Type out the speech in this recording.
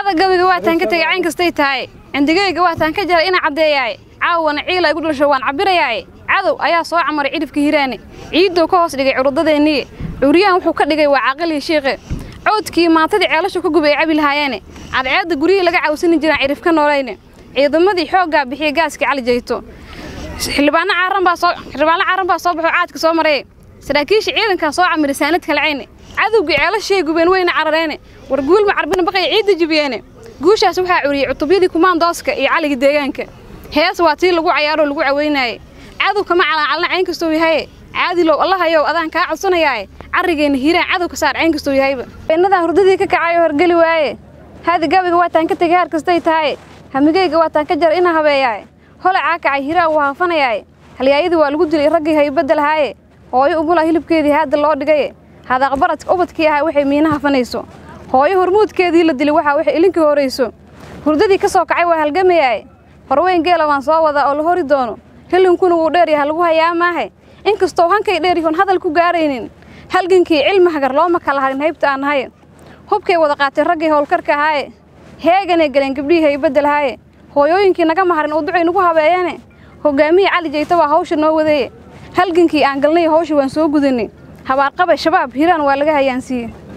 cada gabiga waataan ka tegay cayn kastay tahay cindigeyga waataan ka jara ina caddeeyaay caawana ciila igu dhasho waan cabbirayaay cadow ayaa soo camaray cidhibka hiraane ciidduu ka hoos dhigay curudadeenniye curyahan wuxuu ka dhigay waa caaqilii shiiqe coodkii maantadii ceelashu ka gubay ay cabi lahaayeene cadceedda guryihii laga cawsani jiraan cidhib ka noolayne ciidamadii xooggaa bixiyey gaaskii cali jayto xildhibaano caaran baa soo xildhibaano caaran baa soo baxo caadka soo maray saraakiisha ciidankaa soo camiray saanad kalcayne cadowgii ceelashii gubeen weyna carareene war guulma carbina baqay ciidda jibiyeene guushaas waxaa curiyey cutubyadii kumaandooska iyo caliga deegaanka hees waa tii lagu cayaaroo lagu caweynaayey cadow kama calaacalna cayn kastou yahaye caadilow allahayow adaan kaa codsanayaaye carrigeenna hiiraan cadow ka saar cayn kastou yahayba beennadan hurdadii ka kacayoo horgeli waaye haadi gabiga waataan ka tegay haar kastay tahaye hamigeyga waataan ka jara ina habeeyaaye holacaa kacay hiraa wuu haafanayaaye halyaayadii waa lagu dilay raggii haybadda lahaaye hooyo umula hilibkeedii haadda loo dhigaye hadaaqbaradka ubadkii ahaa waxay miina hafanayso hooyo hormuudkeedii la dilay waxaa waxay ilinkii horayso hurdadii ka soo kacay waa halgamayaaye horweyn geela waan soo wadaa oo la hori doono helinkuna wuu dheeryaha lagu hayaa maahe inkastoo hankay dheeryahoon hadal ku gaaraynin halgankii cilmi hagar looma kala harin haybta aan nahaye hubkay wada qaatay raggii howlkarka ahaaye heeganay galeen gabdhihii haybadda lahaaye hooyooyinkii naga maharin uu ducay nagu habeeyeene hoggaamihii cali jayta waa hawsha noo wadeeye halgankii aan galnay hawsha waan soo gudanay habaarqabay shabaab hiraan waa laga hayaansiiyey